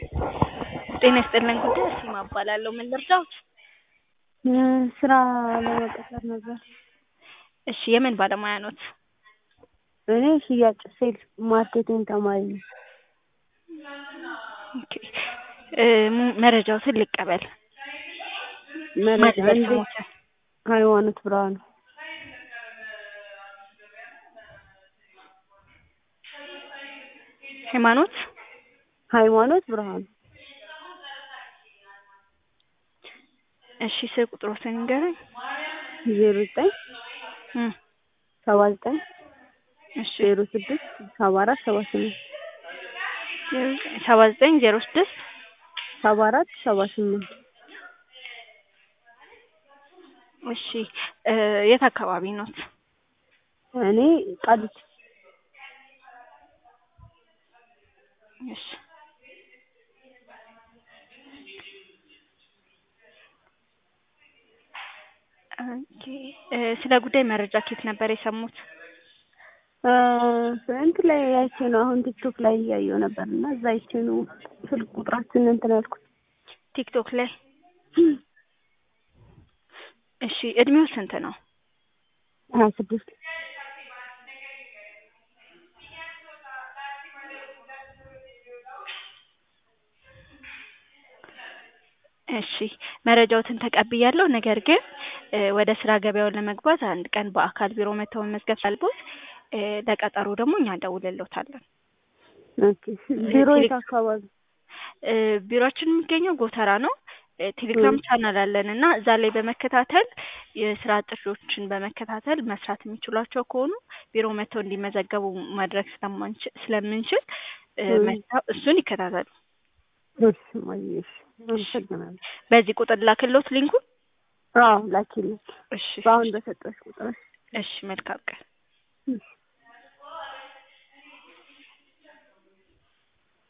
ጤና ይስጥልን ጉዳይ አርሴማ እባላለሁ። ምን ልርዳዎት? ስራ ለመቀጠር ነበር። እሺ የምን ባለሙያ ኖት? እኔ ሽያጭ ሴልስ ማርኬቲንግ ተማሪ ነኝ። ኦኬ እ ሙ- መረጃዎትን ልቀበል። መረጃ ማን እንዴ? ስሞትን? ሃይማኖት ብርሃኑ ሃይማኖት ሃይማኖት ብርሃኑ እሺ ስልክ ቁጥሮትን ንገረኝ። ዜሮ ዘጠኝ እም ሰባ ዘጠኝ እሺ ዜሮ ስድስት ሰባ አራት ሰባ ስምንት ሰባ ዘጠኝ ዜሮ ስድስት ሰባ አራት ሰባ ስምንት እሺ እ የት አካባቢ ኖት? እኔ ቃሊቲ እሺ ኦኬ እ ስለ ጉዳይ መረጃ ከየት ነበር የሰሙት? እ እንትን ላይ አይቼ ነው አሁን ቲክቶክ ላይ እያየሁ ነበር እና እዛ አይቼ ነው ስልክ ቁጥራችን እንትን ያልኩት። ቲክቶክ ላይ እሺ እድሜው ስንት ነው? ሀያ ስድስት እሺ መረጃዎትን ተቀብያለሁ። ነገር ግን እ ወደ ስራ ገበያውን ለመግባት አንድ ቀን በአካል ቢሮ መተው መመዝገብ ስላለብዎት እ ለቀጠሮ ደግሞ እኛ እንደውልልዎታለን። ኦኬ ቢሮ የት አካባቢ? እ ቢሮአችን የሚገኘው ጎተራ ነው። እ ቴሌግራም ቻናል አለን እና እዛ ላይ በመከታተል የስራ ጥሪዎችን በመከታተል መስራት የሚችሏቸው ከሆኑ ቢሮ መተው እንዲመዘገቡ ማድረግ ስለማንችል ስለምንችል እ እ መተው እሱን ይከታተሉ። እሺ እማዬ እሺ አመሰግናለሁ። በዚህ ቁጥር ላክልዎት ሊንኩን? አዎ ላኪልኝ እሺ በአሁን በሰጠሁሽ ቁጥር። እሺ መልካም ቀን። እሺ